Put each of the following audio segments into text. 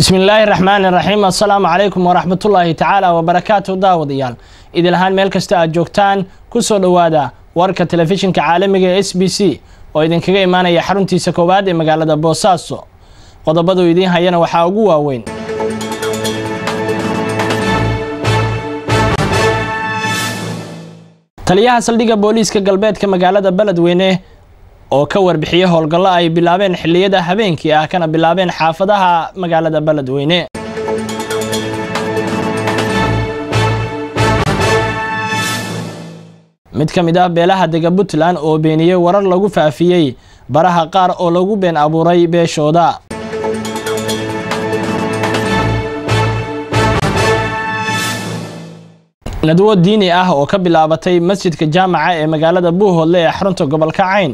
bismillaahi raxmaani raxiim assalaamu calaykum waraxmatullaahi tacaala wabarakaatu daawadayaal idil ahaan meel kasta aad joogtaan ku soo dhowaada warka telefishinka caalamiga ee s b c oo idinkaga imaanaya xaruntiisa koowaad ee magaalada boosaaso qodobadu idiin hayana waxaa ugu waaweyn taliyaha saldhigga booliiska galbeedka magaalada beledweyne oo ka warbixiyey howlgallo ay bilaabeen xilliyada habeenkii ah kana bilaabeen xaafadaha magaalada beledweyne mid ka mid ah beelaha dega puntland oo beeniyey warar lagu faafiyey baraha qaar oo lagu been abuuray beeshooda nadwo diini ah oo ka bilaabatay masjidka jaamaca ee magaalada buuhoodle ee xarunta gobolka cayn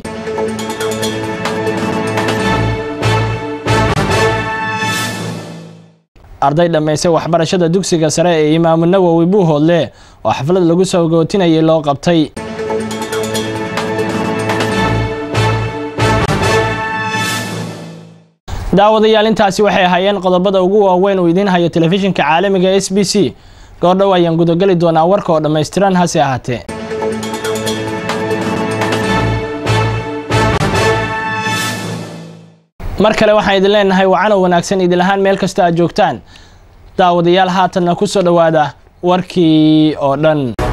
arday dhammaysay waxbarashada dugsiga sare ee imaamu nawowi buuhoodle oo xaflad lagu soo gootinayay loo qabtay daawadayaal intaasi waxay ahaayeen qodobada ugu waaweyn uu idiin hayo telefishinka caalamiga s b c goordhow ayaan gudageli doonaa warka oo dhammaystiran hase ahaatee mar kale waxaan idin leenahay wacanow wanaagsan idin ahaan meel kasta aad joogtaan daawadayaal haatanna ku soo dhowaada warkii oo dhan